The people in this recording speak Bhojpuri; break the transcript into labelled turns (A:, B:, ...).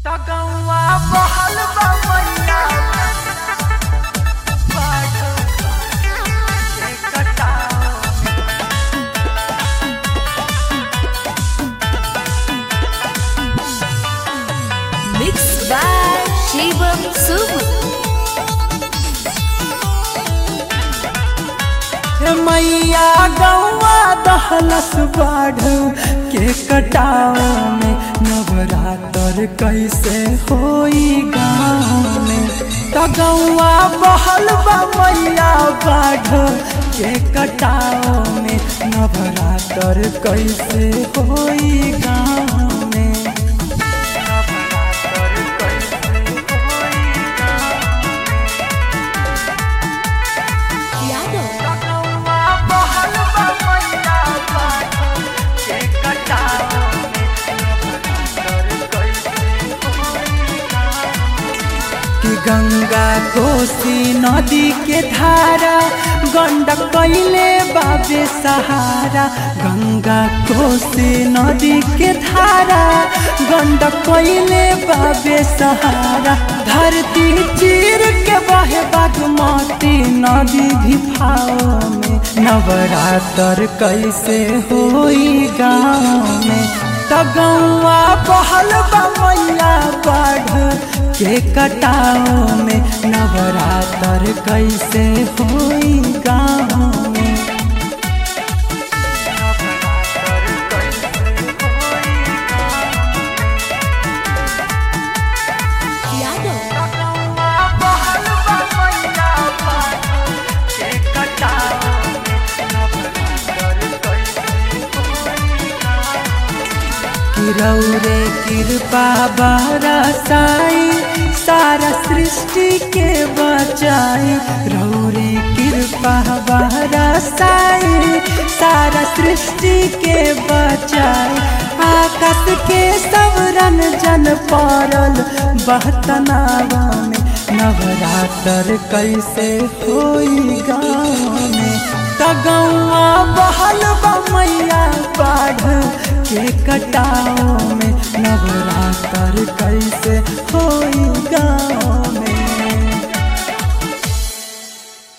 A: तगौआ बहल बमैया बाढ़ के कटाओ
B: Mixed by Shivam Subu.
A: हे मैया गौआ दहलस बाढ़ के कटाव में नवरात्र कैसे होई गाँव में तगौआ बहल बा मैया बाढ़ के कटाव में नवरात्र कैसे होई गाँव में नवरात्र कैसे होई
B: Yadav.
A: तगौआ बहल बा मैया बाढ़ के कटाव में नवरात्र कैसे होई गाँव कि गंगा कोसी नदी के धारा गंडक कैले बाबे सहारा गंगा कोसी नदी के धारा गंडक कैले बाबे सहारा धरती चीर के बहे बागमती नदी भी भाव में नवरात्र कैसे होई गाँव में तगौआ बहल बा मैया बाढ़ के कटाओ में नवरात्र कैसे होई गाँव में नवरात्र कैसे होई
B: Yadav.
A: तगौआ बहल बा मैया बाढ़ के कटाओ में नवरात्र कैसे होई कि रौरे कृपा बरसाई सारा सृष्टि के बचाई रौरे कृपा बरसाई सारा सृष्टि के बचाई आकाश के सवरन जन पड़ल बहतनावा में नवरात्र कैसे होई गाँव में तगौआ बहल बा मैया बाढ़ के कटाओ में नवरात्र कैसे होई गाँव में